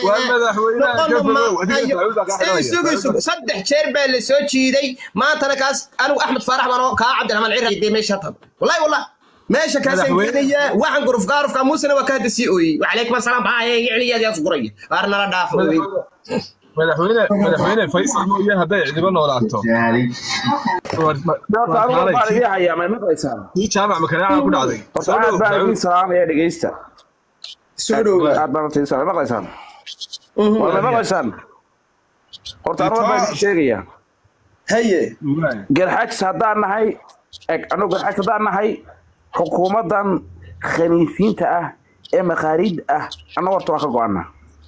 waa madaxweynaha ka fogow adiga Ayo, Daawud baa kaa xidhanaya. isugu isugu saddex jeer baa la soo jiiday maantana kaas anigu axmed faarax baan oo kaa cabdiraxmaan cira dee meesha tan wallahi wallahi meesha kaasaan Madaxweyne- keenaya waxaan guruf gaarufka muusena waa ka hadda sii ooyey wacalaykum asalaam baaye yicliyaadaas guraya waar nala dhaafo wey madaxweyne madaxweyne faysal mooye hadday cidiba noolaato war- ma- Horta anigu maalay, baan idin hayaa may maqlaysaan kii jaamac makaneeca ku dhacday horta Soo aad dhow, baan idin Daawud. salaamaya dhegeysta soo dhowa aad baan idin salaamaya maqlaysaan war may maqlaysaan horta anigu baan idin sheegaya haye Waay. garxajs haddaan nahay eg anigu garxajs haddaan nahay xukuumaddan khaniisiinta ah ee makhaariid ah annagu horta waa ka go-ana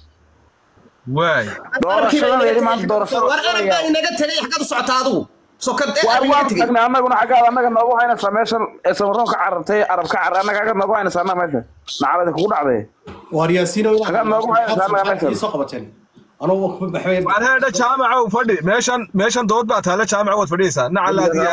waay doorashadan maanta doorashada war arag baa inaga tegay xaggaad u socotaa adigu sokad ee waar arag inaga waan tegay tagnay annaguna xaggaad annaga noogu haynaysaa meeshan ee samaroon ka carartay arab ka carar annaga xaggaad noogu haynaysaa annaga meesha nacalada kugu dhacday waar yaasiino Xagaan noogu haysa, annaga meeshan. soo qabateen anugu waxbay waan heedha jaamacow fadhi meeshan meeshan dood baa taale jaamaco waad fadhiyeysaa nacalaadiya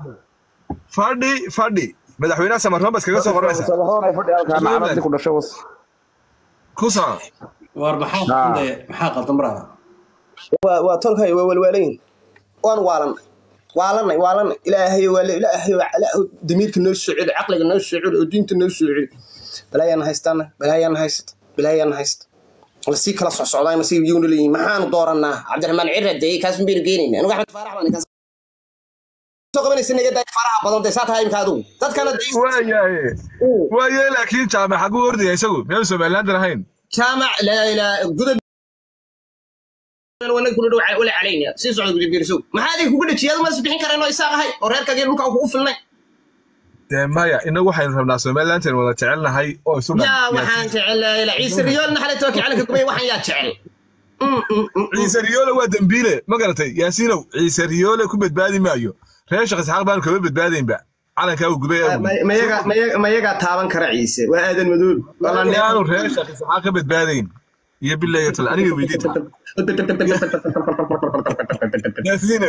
fadhi fadhi madaxweynaha samaroon baad iskaga soo qoranaysaa samaroon ay fadhi halkaa nacaladi ku dhashay was ku soo waar maxaa qaldan maxaa qaldan marada waa waa tolkay waa walwaalayn waan waalanay waalanay waalanay ilaahay waa ilaahay waa damiirka noo soo celi caqliga noo soo celi oo diinta noo soo celi balaayaan haystaana balaayaan haysta balaayaan haysta lasii kala socsocdaa masii yowna leeyihin maxaanu dooranaa cabdiraxmaan cira dee kaas baynu geenayna anigu axmed faarax baan kaas soo qabanaysa naga daay faraha badan dee saa tahay imka adigu dadkana dee waayaye waaye laakiin jaamac xaguu ordaya isagu meel somaliland ahayn jaamac laa ilaa gudub wanaag kuna dhow wala calayna sii socda gudubgeerisow maxaa adig kugu dhajiyada ma is bixin kareen oo isaaq ahay oo reerkagii dhulka kugu filnay dee maya inagu waxaynu rabnaa somaliland aynu wada jecelnahay oo isu dhan yaa waxaan jecel ila ciise riyoolna xalay tooki calanka gubay waxaan yaa jecel Mm, mm, mm. ciise riyoole waa dembiile ma garatay yaasiinow ciise riyoole ku badbaadi maayo reer shaq isxaaq baanu kama badbaadaynba calankaa uu gubay ee Ma- mayaga- mayaga- mayagaa taaban kara ciise waa aadan madoob aanu reer shaq isxaaq ka badbaadayn iyo bilayo tal aniga weydiita yaasiine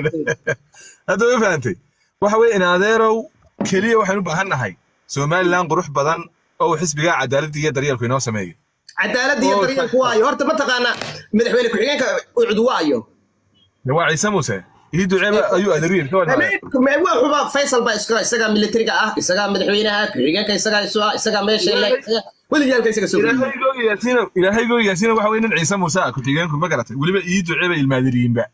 hadda ma fahantay waxa weye in adeerow keliya waxaynu u baahan nahay somaliland qurux badan oo uu xisbigaa cadaaladda iyo daryeelku inoo sameeyo cadaaladda iyo daryeelku waayo horta mataqaanaa madaxweyne ku-xigeenka ucud waayo de waa ciise muuse ii duceeba ayuu adariin ka wadnaa waa xuba faysal baa iska isagaa militariga ah isagaa madaxweynaha ku-xigeenka isagaa isu ah isagaa meesha le weligaalka isaga soo fadhiya ilaahaygo yaasiina waxa weye nin ciise muuse ah ku-xigeenku ma garatay weliba ii duceeba ilmaadiriinba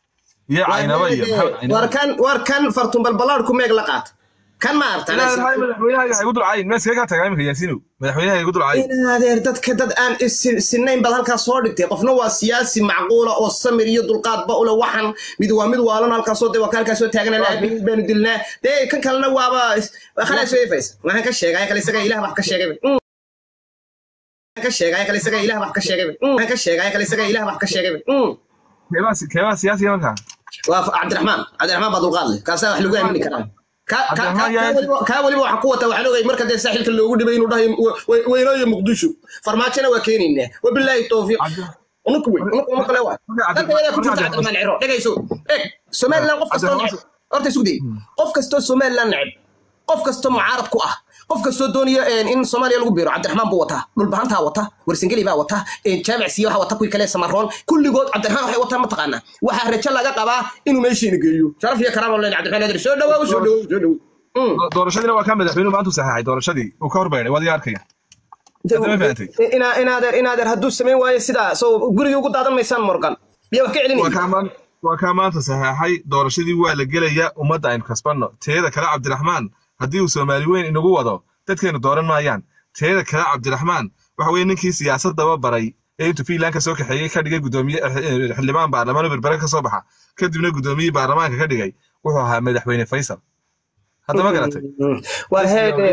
iyo caynaba iyo maxamed caynaba war kan war kan fartun balbalaad ku meeg la qaata kan ma artan ilaahay madaxweynaha igu dulcayn ma iskaga tagaa iminka yaasiinow madaxweynaha igu dulcayn adeer dadka dad aan is- sinayn baad halkaas soo dhigtay qofna waa siyaasi macquula oo samir iyo dulqaadba ule waxan mid waa mid waalan halkaasoo de waa ka halkaasoo taagana laabiin baanu dilnaa dee kan kalena waaba khalaas way faysa waxaan ka sheegay kale isaga ilaah wax ka sheegay Mm. Waxaan ka sheegay kale isaga ilaah wax ka sheegay Mm. Waxaan ka sheegay kale isaga ilaah wax ka sheegay Mm. keebaa keebaa siyaasiga markaa waa cabdiraxmaan cabdiraxmaan baa dulqaad leh kaasaa wax lagu aamini karaa Ka- ka- Cabdiraxmaan ka- yaa- kaa weliba- kaa weliba waxaa ku wata waxaan ogay marka dee saaxilka loogu dhibay inuu dhahay "Wa- weynaayo muqdisho farmaajona waa keenaynaa wabilaahi towfiiq unuku wey unuku uma kale waay dadka yadaa ku jirta cabdiraxmaan ciro dhegayso eeg somaliland qof kastoo neceb horta isku day qof kastoo somaliland neceb qof kastoo mucaarad ku ah qof kastoo doonaya in soomaaliya lagu biiro cabdiraxmaan buu wataa dhulbahantaa wata warsangeli baa wata jaamac siiye waxaa wata kuwii kale samaroon kulligood cabdiraxmaan waxay wataan mataqaanaa waxaa rajo laga qabaa inuu meeshiina geeyo sharaf iyo karaama leen cabdiraxmaan adir soo dhawaaw soo dhawaaw soo dhawaaw Mm. doorashadiina waa kaa madaxweynuhu maanta u saxeexay doorashadii uu ka horbaynay waad iga arkaya Hadda ma fahantay? Ina- inaadeer inaadeer hadduu samayn waayo sidaa soo gurigii ugu daadan maysaan morgan biyaa wax ka waa celinaya kaa maan- waa kaa maanta saxeexay doorashadii waa la gelaya ummadda aynu kasbanno teeda kale cabdiraxmaan haddii uu soomaali weyn inagu wado dadkeenu dooran maayaan teeda kale cabdiraxmaan waxa weye ninkii siyaasadaba baray ee intuu fiinland ka soo kaxeeyey ka dhigay gudoomiye eh, xildhibaan baarlamaan oo berbere ka soo baxa kadibna gudoomiyihii baarlamaanka ka dhigay wuxuu ahaa madaxweyne faysal hadda ma garatay war heede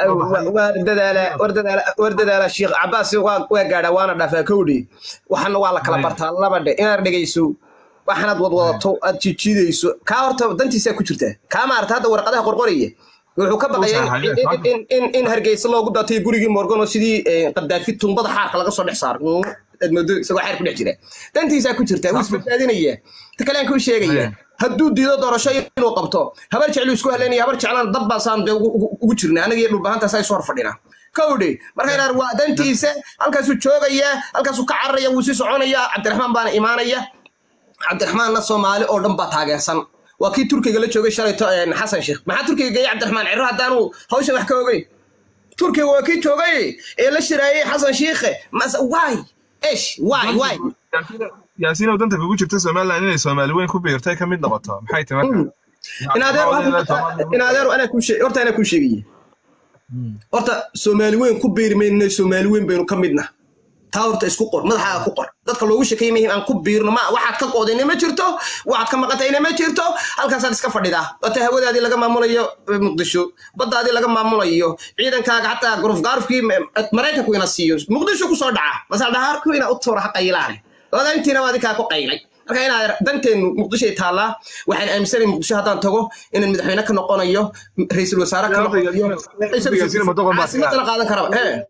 war dadaala war dadaala war dadaala sheekh cabaas waa waa gaadha waana dhaafaa kowdhi waxana waa la kala bartaa laba dhe inaad dhegayso waxaanaad wadwadato aad jijiidayso kaa horta dantiisaa ku jirta kaa maarata hadda warqadaha qorqoraya wuxuu ka baqaya in- in- in- in- in hargeysa loogu daatay gurigii morgan oo sidii eh, qadaafi tumbada xaarka laga soo dhex saaro aad moodo isagoo xaar ku dhex jira dantiisaa ku jirta wuu isbadbaadinaya ta kale aan kuu sheegaya Aye. hadduu diido doorasho inuu qabto habar jeclu isku haleynaya habar jeclaan dab baasaan dee ugu- ugu ugu jirna anaga iyo dhulbahantaasaa isu hor fadhina kowdhe marka inaad waa dantiisa halkaasuu joogayaa halkaasuu ka cararaya wuu sii soconayaa cabdiraxmaan baana imaanaya cabdiraxmaanna soomaali oo dhan baa taageersan waa kii turkiga la joogay shalayto xasan sheekh maxaa turkiga geeyey cabdiraxmaan ciro haddaanu hawshan wax ka ogeyn turkiga waa kii joogay ee la shiraayey xasan shiikhe mas waay esh waay waay yaasiin oo danta kugu jirta somaliland inay soomaali weyn ku biirtay ka mid noqoto maxay tahay marka in adeer in adeer anaa kuu sheeg horta anaa kuu sheegaya horta soomaali weyn ku biiri mayno soomaali weyn baynu ka midna taa horta isku qor madaxaaga ku qor dadka loogu sheekeeyay mahim aan ku biirno ma waxaad ka qoodayna ma jirto waxaad ka maqantayna ma jirto halkaasaad iska fadhidaa wata hawadaadii laga maamulayo muqdisho baddaadii laga maamulayo ciidankaaga xataa guruf gaarufkii maraykanku ina siiyo muqdisho kusoo dhaca masaldhahaarku ina u tuura ha qayilaane odayntiina waa adinkaa ku qaylay marka inaad danteenu muqdishoay taallaa waxaan aaminsanay muqdisho haddaan tago inaan madaxweyne ka noqonayo ra-iisul wasaare ka noqonayo caasimadana qaadan karaba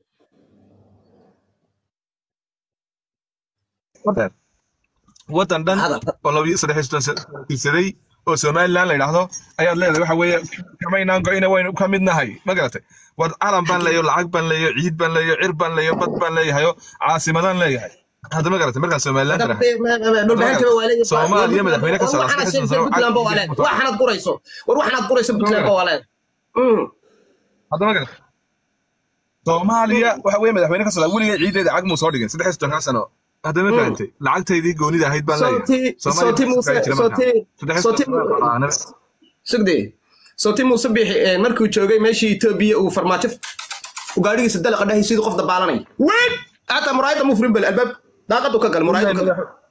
waddan dhan oo labiyo saddex tirsaday oo somaliland la yidhaahdo ayaad leedahay waxa weeye kamaynaan go-ina waynu ka mid nahay ma garatay wad calan baan leeyo lacag baan leeyo ciid baan leeyo cir baan leeyo bad baan leeyahayo caasimadaan leeyahay hadda ma garatay markaan somaliland soomaaliya madaxweyne ka waxaanad gurayso war waxaanad gurayso puntland ba waa leed hadda ma garatay soomaaliya waxa weeye madaxweyne ka socda weligay ciideeda cag muu soo dhigin saddex iyo soddonkaa sano hadda ma fahantay lacagtaydii goonida ahayd baan leeyahay sugde sooti muuse bixi markuu joogay meeshii etoobiya uu farmaajo gaadhigiisa dalaqa dhahay sidii qof dabaalanay weyn hata muraayada mu furin bal albaab daaqadu ka gal muraayadu ka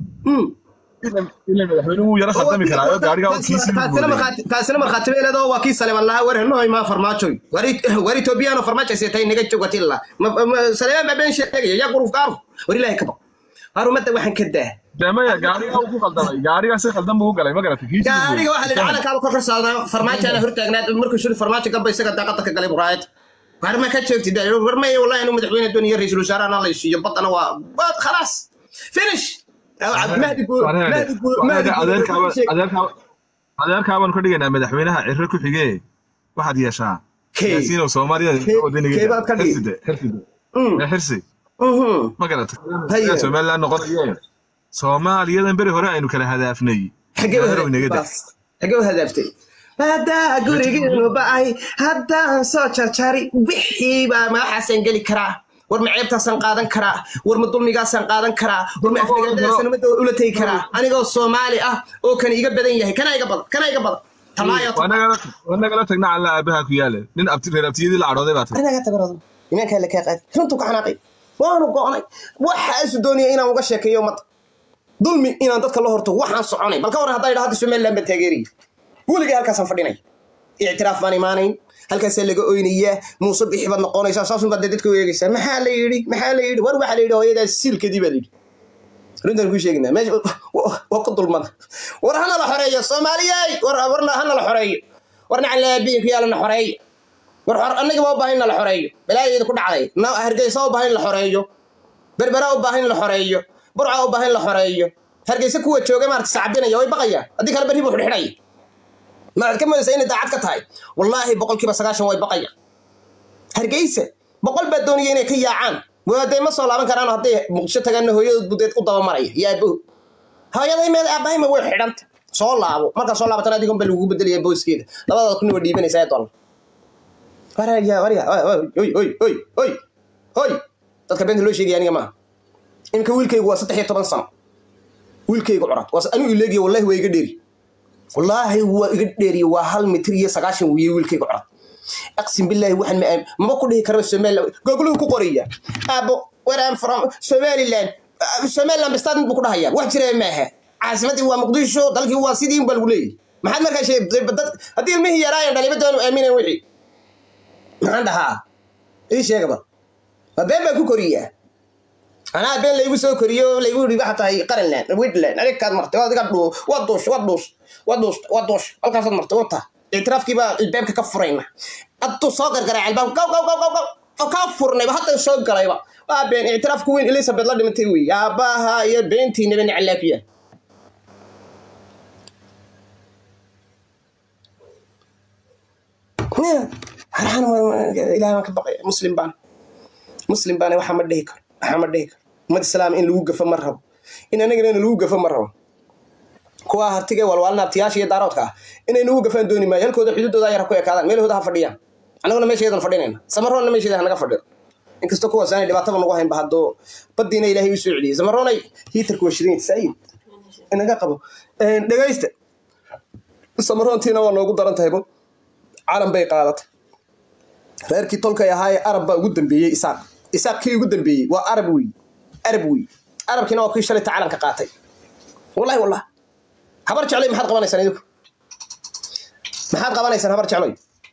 kaasina markhaati beeleed oo waa kii saleeman lahaa war henoy maa farmaajoy war etoobiyaano farmaajo seetay naga jogatilla saleeman baa been sheegaya yaa guruf gaaruf war ilaahay ka baq harumadda waxaan ka daa damaya gaariga ku qaldamay gaariga si qaldan buu u galay ma garatay gaariga waxaa la calankaaba kor karsaadaa farmaajaana hortaagnaad markuu shuri farmaajo gamba isaga daaqada ka galay muraayad war ma ka joogtid war maya wallahi inuu madaxweyne doonaya ra-iisul wasaarahana la siiyo badana waa waad khalaas finish adeerkaabaan ka dhigaynaa madaxweynaha ciro ku xigee waxaad yeeshaa yaasiinow soomaaliyadaxirsi ma garata somaliland noqonaye soomaaliyadan beri hore aynu kala hadaafnay xagee u hadaaftay haddaa gurigeenu ba'ay haddaan soo jarjari wixii baa madaxaasaan geli karaa war ma ceebtaasaan qaadan karaa war ma dulmigaasaan qaadan karaa war ma afnagaadadaasaan umada ula tegi karaa anigoo soomaali ah oo kan iga badan yahay kana iga badan kana iga badan wanagala tagna calla aabaha ku yaale nin reer abtiyadii la cadhooday baa imaankaa la kaa qaadi runtuu ka xanaaqay waanu go'nay waxaasu doonaya inaan uga sheekeeyo ummadda dulmi inaan dadka la horto waxaan soconay bal ka waran haddaa idhaa hadda somaliland baan taageeraya weligay halkaasaan fadhinay ictiraaf baan imaanayn halkaasaa laga oynayaa muuse bixi baad noqonaysaa saasun baad dadka u eegaysaa maxaa la yidhi maxaa la yidhi war waxaa la yidhi hooyadaas siilkadii baa la yidhi runtaan kuu sheegnaa meesha waa ku dulmada war hana la xoreeyo soomaaliyey war warna hana la xoreeyo warna calaabiin ku yaalana xoreeyo war annaga ma u baahan in la xoreeyo balaayeeda ku dhacday hargeysa u baahan in la xoreeyo berbera u baahan in la xoreeyo burca u baahan in la xoreeyo hargeysa kuwa jooga maarata sacabinaya way baqayaan haddii kale berri buu xidhxidhaya maxaad ka moodaysaa inay daacad ka tahay wallaahi boqolkiiba sagaashan way baqayaan hargeysa boqol baa doonaya inay ka yaacaan waadee ma soo laaban karaan hadday muqdisho tagaana hooyadood budeed u dabamaraya iyo aabahu hooyaday meed aabahayma way xidhanta soo laabo markaa soo laabatan adigon ba lagugu bedelaya boyskeeda labadaad kuna waa dhiibanaysaa ee dollar waraya warya oy oy oy oy oy dadka beenta loo sheegaya aniga maaha iminka wiilkaygu waa saddex iyo toban sano wiilkaygu curad anigu ileegiya wallahi waa iga dheeri wallaahi waa iga dheeriye waa hal mitir iyo sagaashan wiiye wiilkayga curad aqsim billaahi waxaan ma maba ku dhihi karaba somaliland googluhu ku qoraya aabo where am from somaliland somaliland bistaad mid buu ku dhahaya wax jira maaha caasimadii waa muqdisho dalkii waa sidii baa lagu leeyahy maxaad markaa sheegtay dad haddii ilmihii yaraayan dhalibadoonu aaminan wixii maxaan dhahaa ii sheegaba waa been baan ku koriyaa anaa been laygu soo koriyo laygu yidhi waxa tahay qaranland widland adikaad martay adiga dhuu waa duush waa duush waa duush waa duush halkaasaad martay wata ictiraafkii baa ilbaabka ka furayna adduu soo gargaray albaabka gaw gaw gaw gaw gaw oo kaa furnayba hadda soo galayba waa been ictiraafku weyn elizabeth la dhimatay wey aabbaha iyo beentiinaba nicalaafiya ilaah baan ka baqaya muslim baan muslim baana waxa ma dhihi karo waxa ma dhihi karo ummad islaam in lagu gafo ma rabo in anagana in lagu gafo ma rabo kuwa hartiga walwaalna abtiyaasha iyo daaroodka ah inay nagu gafaan dooni maayo halkooda xuduudooda yar ha ku ekaadaan meelahooda ha fadhiyaan annaguna meesheedan fadhinayna samaroonna meesheeda hanaga fadhiyo inkastoo kuwaas aanay dhibaataba nagu haynba haddoo baddiina ilaahay u soo celiyey samaroonay hiitarku waa shirin saayid inaga qabo dhegaysta samaroontiina waa noogu daran tahaybo calan bay qaadatay reerkii tolkay ahaayee arab baa ugu dambeeyey isaaq isaaq kii ugu dambeeyey waa arab wey arab wey arabkiina waa kii shalayta calanka qaatay wallahi wallah habar jecloy maxaad qabanaysaan idinku maxaad qabanaysaan habar jecloy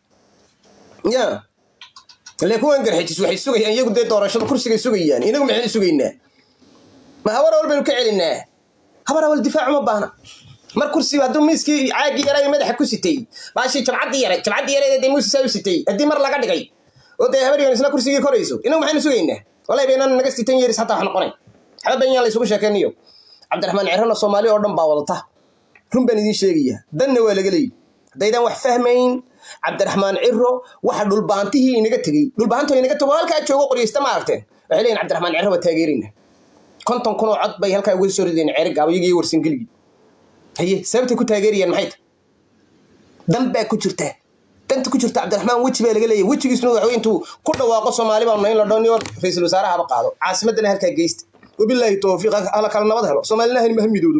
ya ile kuwan garxijis waxay sugayaan iyagu dee doorashada kursigay sugayaan inagu maxaynu sugaynaa ma habar awal baynu ka celinaa habar awal difaac uma baahna mar kursi hadduu miiskii caagii yaray madaxa ku sitay baashii jabcaddii yaray jabcaddii yaray dee muusisaa u sitay haddii mar laga dhigay oo dee habaryan isna kursigii korayso inagu maxaynu sugaynaa wallahi baynaan naga sitan yeeris hataa wax noqonay waxba baynaan la isugu sheekeynayo cabdiraxmaan cirana soomaali oo dhan baa wadata run baan idiin sheegaya danna waa laga leeyi haddaydaan wax fahmayn cabdiraxmaan ciro waxa dhulbaantihii inaga tegey dhulbaantoo inaga tego halkaa joogo qoryaysta ma aragteen waxay leeyihin cabdiraxmaan ciro waa taageerina konton kun oo cod bay halkaa uga soo rideen ceeri gaabo iyagiyo warsangeligii haye sababtay ku taageerayaan maxay ta dan baa ku jirta danta ku jirta cabdiraxmaan weji baa laga leeyahy wejigiisuna waxa wey intuu ku dhawaaqo soomaali baanu in la dhao niyo ra-iisul wasaarahaba qaado caasimaddana halkaa geysta wabilaahi towfiiq hala kala nabad helo soomaalina hanima ha midowdo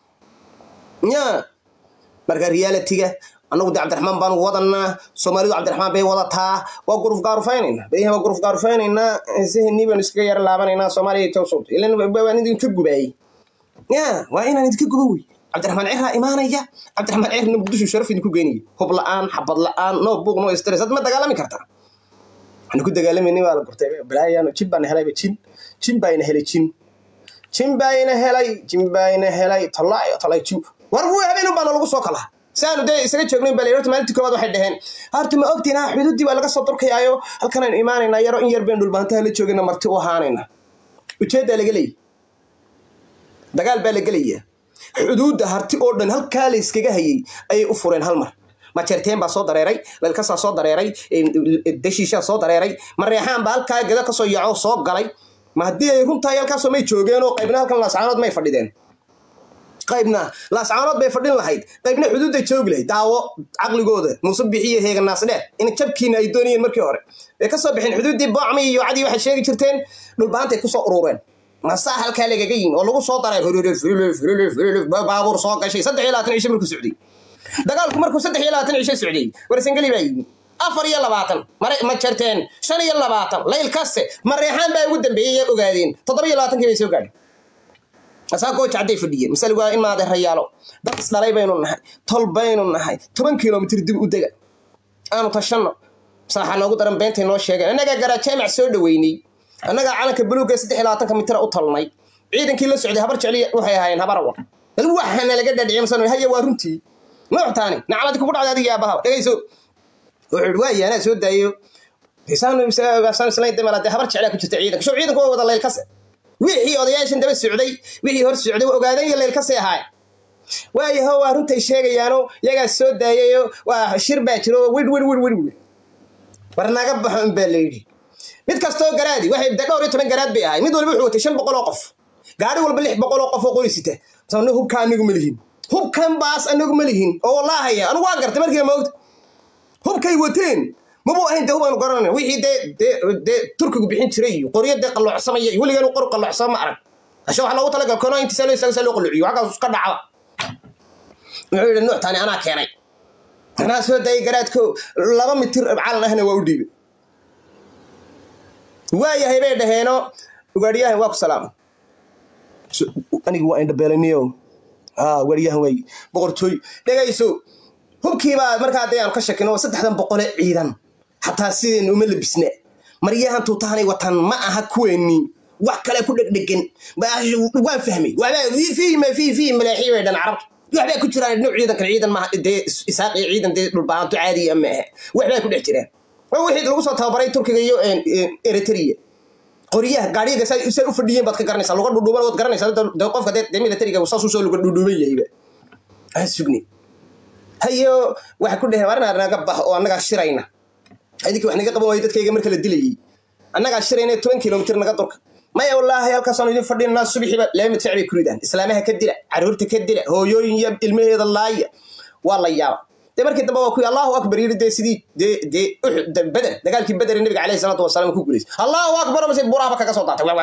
ya marka realitiga annagu de cabdiraxmaan baanu wadanaa soomaalidu cabdiraxmaan bay wadataa waa guruf gaarufaynaynaa bayhan waa guruf gaarufaynaynaa sehennii baanu iskaga yara laabanaynaa soomaaliya towsowta ilan waan idinka gubaayey ya waa inaan idinka gubo wey cabdiraxmaan cirraa imaanaya cabdiraxmaan cirna muqdisho sharaf idinku geynaya hub la-aan xabad la-aan no buuq no stress had ma dagaalami kartaa waxaanu ku dagaalamayna waa la gurtay balaayaano jin baana helayba jin jin baayna helay jin jin baayna helay jin baayna helay tolaayo tolay jin war wuu habeen baana lagu soo kalaa saanu dee isaga joognayn baa horta maalintii koowaad waxay dhaheen horta ma ogtiin ha xuduuddii baa laga soo durkayaayo halkan aynu imaanaynaa yaro in yar baynu dhulbaantaha la joogayna marti u ahaanayna ujeeddaa laga leeyahy dagaal baa la gelayaa xuduudda harti oo dhan halkaa la iskaga hayay ayay u fureen hal mar majeerteen baa soo dareeray leelkasaa soo dareeray dashiishaa soo dareeray mareexaan baa halkaa gada kasoo yaco soo galay ma haddii ay runtahay halkaasoo may joogeen oo qaybna halkan laascaanood may fadhideen qaybna laascaanood bay fadhin lahayd qaybna xuduudday joogi lahayd daawo caqligooda muuse bixiyo heeganaasdheer in jabkiina ay doonayeen markii hore way ka soo bixeen xuduuddii boocmi iyo cadii waxay sheegi jirteen dhulbaantay kusoo urureen masaa halkaa lagaga yimi oo lagu soo daray baabuur soo gashay saddex iyo labaatan cisho markuu socday dagaalku markuu saddex iyo labaatan cisho socday warsangeli baa yimi afar iyo labaatan ma jarteen shan iyo labaatan layl kaste mareexaan baa ugu dambeeyey ee ogaadeen toddoba iyo labaatankii bay soo gaadhay asaa gooja hadday fadhiyeen masaligu waa in maadeerayaalo dad isdhalay baynu nahay tol baynu nahay toban kilomitr dib u dega aanu tashanno saaxa noogu daran beentay noo sheegeen annagaa garaajaamac soo dhoweynay annagaa calanka buluugga saddex iyo labaatanka mitira u talnay ciidankii la socday habar jecli waxay ahaayeen habar awar bal waxaana laga dhadhiciy masan haya waa runtii nuuctaani nacladi kugu dhacday adiga aabahaba dhegayso wuxuu yidhi waaya anaa soo daayo saan islayn damala dee habar jeclaa ku jirta ciidanka show ciidanku waa wada leylkase wixii odayaashan daba socday wixii hor socday waa ogaadan iyo leylkasay ahaay waayaho waa runtay sheegayaano yagaa soo daayayo waa shir baa jiro widh widh widh widh widh war naga baxo un baa la yidhi mid kastoo garaadi waxay de dhowr iyo toban garaad bay ahay mid walba wuxuu watay shan boqol oo qof gaari walba lix boqol oo qof oo qori sita sababna hubka anigu ma lihin hubkan baas anigu ma lihin oo wallaahaya anigu waan gartay markiiba ma ogta hubkay wateen mabuu ahayn dee hubaanu garanayna wixii dee dee dee turkigu bixin jiray iyo qoryo dee qalloocsamaya iyo weligaan qor qalloocsama ma arag ashe waxaa loogu talagal kono intiisa loo istaaga saa loo qalloociyo xaggaas iska dhacda wuxuu yidhi nuuctaani anaa keenay anaa soo daayay garaadko laba mitir calan ahna waa u dhiibay waayahay bay dhaheeno ugaadhiyahan waa ku salaama anigu waa indhabeelaniyo ugaadhiyahan waay boqortooy dhegayso hubkiibaa markaa dee aanu ka shakino saddexdan boqole ciidan xataa sideen uma labisna maryahan tuutahanay watan ma aha kuweeni wax kale ku dhegdhegan waan fahmay fiima fi fi malaaxiy bay dhan carabta waxbaa ku jiraan nuuc ciidan kale ciidan maaha dee isaaq iyo ciidan dee dhulbaanto caadiya ma aha waxbaa ku dhex jiraan waa wixii lagu soo tababaray turkiga iyo eritrea qoryaha gaadhiyaga say say u fadhiyeen baad ka garanaysaa luga dhudhuuban waad garanaysaa dee qofka dee militariga saas usoo luga dhudhuuban yahayba aan sugni hayo waxay ku dheheen warna naga bax oo annagaa shirayna idinkii wax naga qaban waayey dadkayga marka la dilayey annagaa shirayna toban kilomitir naga durka maya wallaahi halkaasaan idin fadhinaa subixiiba leemid ficbay ku ridaan islaamaha ka dila caruurta ka dila hooyooyin iyo ilmaheeda laaya waa la yaaba dee markii dambe waa kuyi allahu akbar yidhi dee sidii dee dee uxud beder dagaalkii beder ee nabiga calayhi salaatu wasalaam ku guulaysay allahu akbar masjid buraaba kaga soo daatay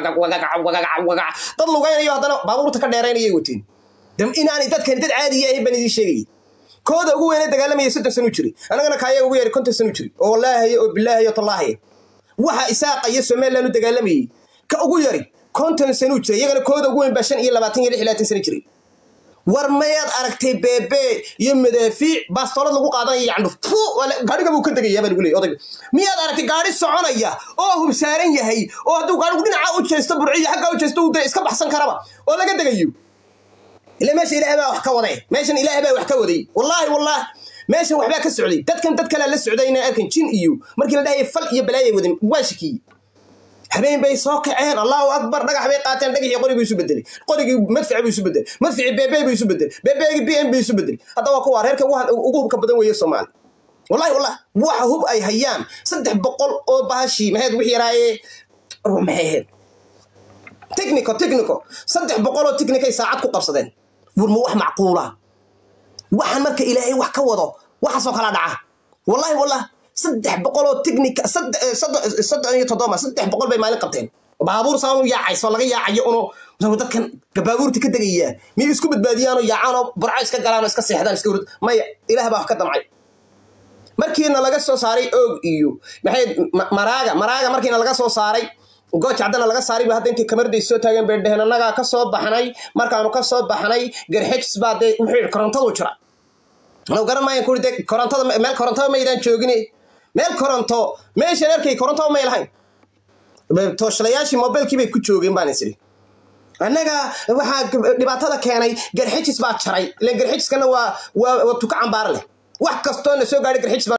dad lugaynayo haddana baabuurta ka dheeraynayay wateen inaanay dadkani dad caadiya ahayn baan idiin sheegayay kooda ugu weyne dagaalamaya soddon sano jiray annagana kaayaga ugu yari konton sano jiray oo wallaahaye oo bilaahaye oo tallaahaya waxa isaaqa iyo somaliland u dagaalamayey ka ugu yari konton sano jiray iyagana kooda ugu weyn baa shan iyo labaatan iyo lix iyo labaatan sano jiray war mayaad aragtay beebe iyo madaafiic baastoolad lagu qaadanaya yacndhuf gaadhiga buu ka degayaa baa lagu leeyay odayga miyaad aragtay gaadhi soconaya oo hubsaaran yahay oo hadduu gaadhigu dhinaca u jeesto burciyo xaggaa u jeesto uu dee iska baxsan karaba oo laga degayo ila meesha ilaahay baa wax ka waday meeshan ilaahay baa wax ka waday wallaahi wallaahi meeshan waxbaa ka socday dadkan dad kalea la socday inay arkan jin iyo markii la dhahaya fal iyo balaayay wadan waa shakiyey habeen bay soo kaceen allahu akbar dhagax bay qaateen dhagaxii qorigii isu bedelay qorigii madfici buu isu bedelay madficii beebe buu isu bedelay bebeegii b m buu isu bedelay hadda waa kuwa reerka ugu hubka badan weeye soomaali wallahi wallahi waxa hub ay hayaan saddex boqol oo bahashii maxayd wix yaraaye maxay ahayd technico technico saddex boqol oo technicay saacad ku qabsadeen wurma wax macquula waxaan marka ilaahay wax ka wado waxaasoo kala dhaca wallahi wallahi saddex boqol oo technica soddon iyo toddoba saddex boqol bay maalin qabteen baabuur saan u yaacayso laga yaacayo uno dadkan baabuurta ka degayaa miyay isku badbaadiyaanoo yaacaanoo barco iska galaanoo iska seexdaan iska hurd maya ilaah baa wax ka damcay markiina laga soo saaray oog iyo maxay maraaga maraaga markiina laga soo saaray gooja haddana laga saaray ba hadda intay kamarday soo taageen bay dheheen annagaa ka soo baxnay markaanu ka soo baxnay garxejs baa dee wuxuu yidhi korontadu jira anuu garan maayan kuri dee korontada meel korontada maydaan joogine meel koronto meeshan arkay korontada may lahayn tooshalayaashii mobilkii bay ku joogeen baan isiri annaga waxaa dhibaatada keenay garxejis baa jaray ilan garxejiskana waa waa tuka cambaar leh wax kastoo na soo gaadhay garxejis